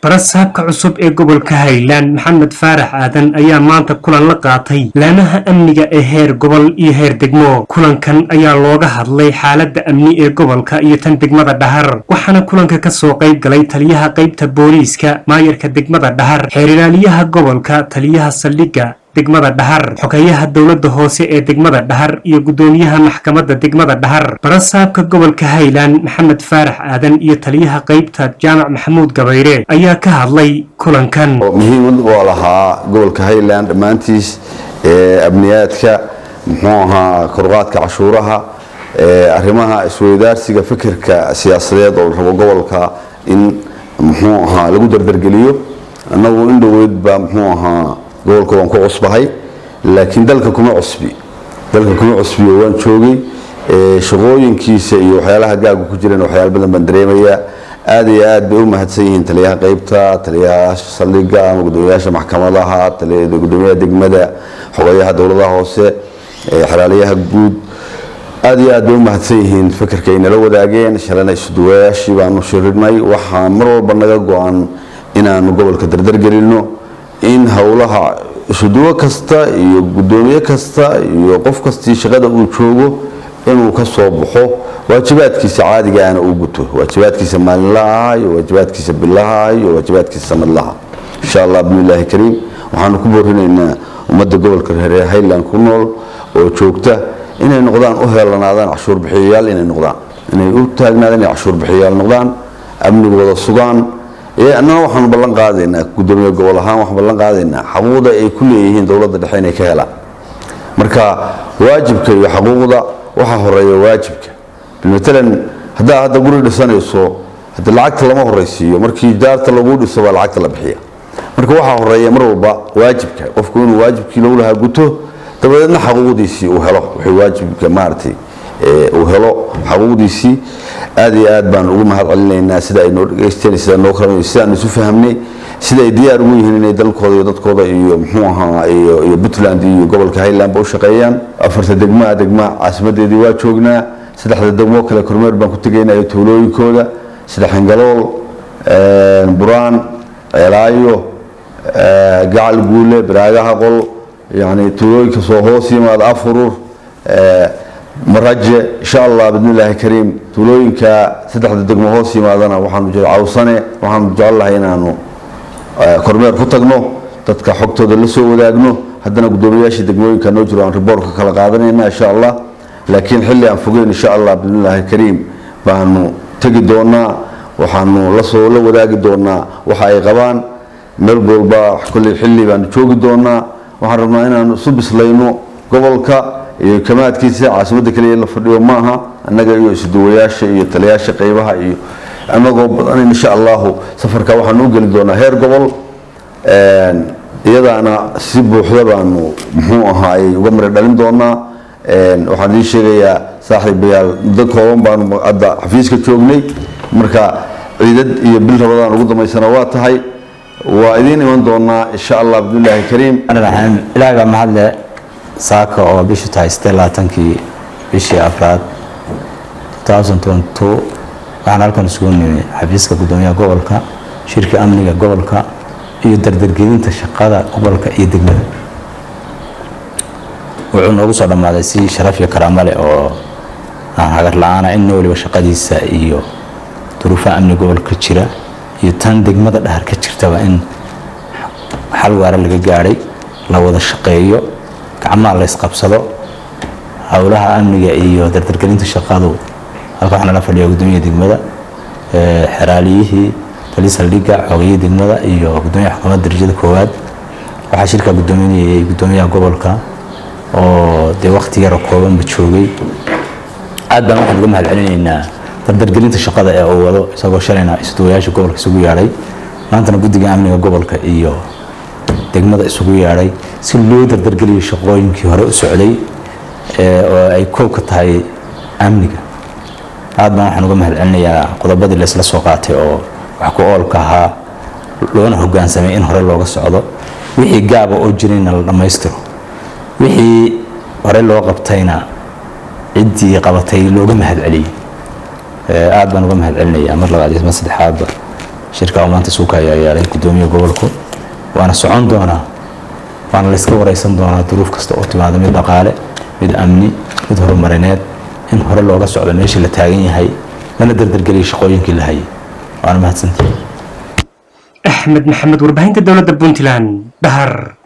barasaabka cusub ee gobolka highland maxamed faarax aadan ayaa maanta kulan la qaatay laamaha amniga ee heer gobol iyo heer degmo kulankan ayaa looga hadlay xaaladda amni ee gobolka iyo tan degmada dhahar waxaana kulanka ka soo qayb galay taliyaha qaybta booliiska maayarka degmada dhahar xeerilaaliyaha gobolka taliyaha saldhigga degmada dhahar xogeyaha dowladda hoose ee degmada dhahar iyo guddoomiyaha maxkamadda degmada dhahar barasaabka gobolka highland maxamed faarax aadan iyo taliyaha qaybta jaamac maxamuud gabayre ayaa ka hadlay kulankan muhiimad oo lahaa gobolka highland dhammaantiis ee amniyaadka muxuu ahaa koruqaadka cashuuraha arrimaha isweydaarsiga fikirka siyaasadeed oo la rabo gobolka in muxuu ahaa lagu dardargeliyo annagu in dhoweyd baa muxuu ahaa gobolka waan ku cusbahay laakiin dalka kuma cusbi dalka kuma cusbiyo waan joogay shaqooyinkiisa iyo waxyaalaha gaagu ku jireen waxyaala badan baan dareemayaa aad iyo aad bay u mahadsan yihiin taliyaha qaybta taliyaha saldhiga ama gudoomiyaasha maxkamadaha gudoomiyaha degmada xogeyaha dowladaha hoose xalaaliyaha guud aad iyo aad bay u mahadsan yihiin fikirka ay nala wadaageen shalana isuduwayaashii baanu shirinay waxaa mar walba naga go-an inaanu gobolka dardargelino in howlaha isuduwo kasta iyo gudoomiye kasta iyo qof kastii shaqada uu joogo inuu ka soo baxo waajibaadkiisa caadigaana uu guto waajibaadkiisa maalinlaha iyo waajibaadkiisa bilaha iyo waajibaadkiisa sanadlaha insha allah bismillaahi kariim waxaanu ku boorinaynaa ummadda gobolka reer highland ku nool oo joogta inay noqdaan u heelanaadaan cashuur bixiyayaal inay noqdaan inay u taagnaadaan inay cashuur bixiyayaal noqdaan amnigooda sugaan annana waxaanu ballan qaadaynaa gudoomiye gobol ahaan waxaan ballan qaadaynaa xaquuqda ay ku leeyihiin dowladda dhexe inay ka helaan marka waajibka iyo xaquuqda waxaa horeeya waajibka matalan haddaa hadda guri dhisanayso hada lacagta lama horeysiiyo markii daarta lagu dhiso baa lacagta la bixiya marka waxaa horeeya mar walba waajibka qofku inuu waajibkii lagu lahaa guto dabadeedna xaquuqdiisii uu helo wuxuu waajibka maaragtay uu helo xaquuqdiisii aad iyo aad baan ugu mahad celinaynaa sida ay noo dhegeysteen sida noo kala sidaan isu fahamnay sida ay diyaar ugu yihiin inay dalkooda iyo dadkooda iyo muxuu ahaa iyo iyo puntland iyo gobolka highlandba u shaqeeyaan afarta degmaa degma caasimadeedii waa joognaa saddexda degmo kale kormeer baan ku tegaynaa iyo tuulooyinkooda sida xingalool buraan ceelaayo gacal guule baraagaha qol yani tuulooyinka soo hoos yimaada afurur maraje insha allah bismillaahi kariim tuulooyinka saddexda degmo hoos yimaadana waxaanu jira cawsane waxaanu jecelnahay inaanu kormeer ku tagno dadka xogtooda la soo wadaagno haddana guddoomiyaashii degmooyinka noo jiro aan riboortka kala qaadanayna insha allah laakiin xilli aan fogeyn insha allah bismillaahi kariim baanu tegi doonaa waxaanu lasoo la wadaagi doonaa waxa ay qabaan meel walba kolley xilli baanu joogi doonaa waxaan rabnaa inaanu isu bislayno gobolka iyo kamaadkiisa caasimadda kaliya la fadhiyo maaha annaga iyo isuduwayaasha iyo taliyaasha qaybaha iyo annagoo badan insha allahu safarka waxaanu u geli doonaa heer gobol iyadaana si buuxda baanu muxuu ahaayey uga mari dhalin doonaa waxaan idiin sheegayaa saaxiibayaal muddo kooban baanu hadda xafiiska joognay marka ciidad iyo bil rabadaan ugu dambaysana waa tahay waa idiin iman doonaa insha allah bismillaahi kariim ilaahay baa mahadle saaka oo bishu tahay sidee labaatankii bishii afraad waxaan halkan isugu nimi xafiiska guddoomiyaha gobolka shirka amniga gobolka iyo dardargelinta shaqada gobolka iyo degmada wuxuu noogu soo dhammaaday si sharaf iyo karaamo leh oo aan hagar la-aana in waliba shaqadiisa iyo duruufaha amni gobolka jira iyo tan degmada dhahar ka jirtaba in xal waara laga gaadhay la wada shaqeeyo gacmaha la ysqabsado howlaha amniga iyo dardargelinta shaqadu halka waxaa nala fadhiya guddoomiyaha degmada xeraaliyihii tali saldhigga xoogayihii degmada iyo guddoomiyaha xukuumadda darajada koowaad waxaa shirka guddoominayay guddoomiyaha gobolka oo dee waqti yaro koobanba joogay aad baan waxaan uga mahad celinaynaa dardargelinta shaqada ee uu wado isagoo shalayna isduwayaasha gobolka isugu yaadhay maantana guddiga amniga gobolka iyo degmada isugu yaadhay si loo dardargeliyo shaqooyinkii hore u socday oo ay koob ka tahay amniga aad baan waxaan uga mahad celinayaa qodobadii laysla soo qaatay oo wax ku oolka ahaa loona hogaansamay in hore looga socdo wixii gaaba oo jirayna la dhammaystiro wixii hore loo qabtayna ciddii qabatay looga mahad celiyey aad baan uga mahad celinayaa mar labaad iyo mar saddexaadba shirka maanta suuka ayaa yeelay gudoomiya gobolku waana socon doonaa waana la iska wareysan doonaa duruuf kasta oo timaada mid dhaqaale mid amni mid horumarineed in hore looga socdo meeshii la taagan yahay lana dardargeliya shaqooyinkii la hayay waana mahadsantihi axmed maxamed warbaahinta dowladda puntland dhahar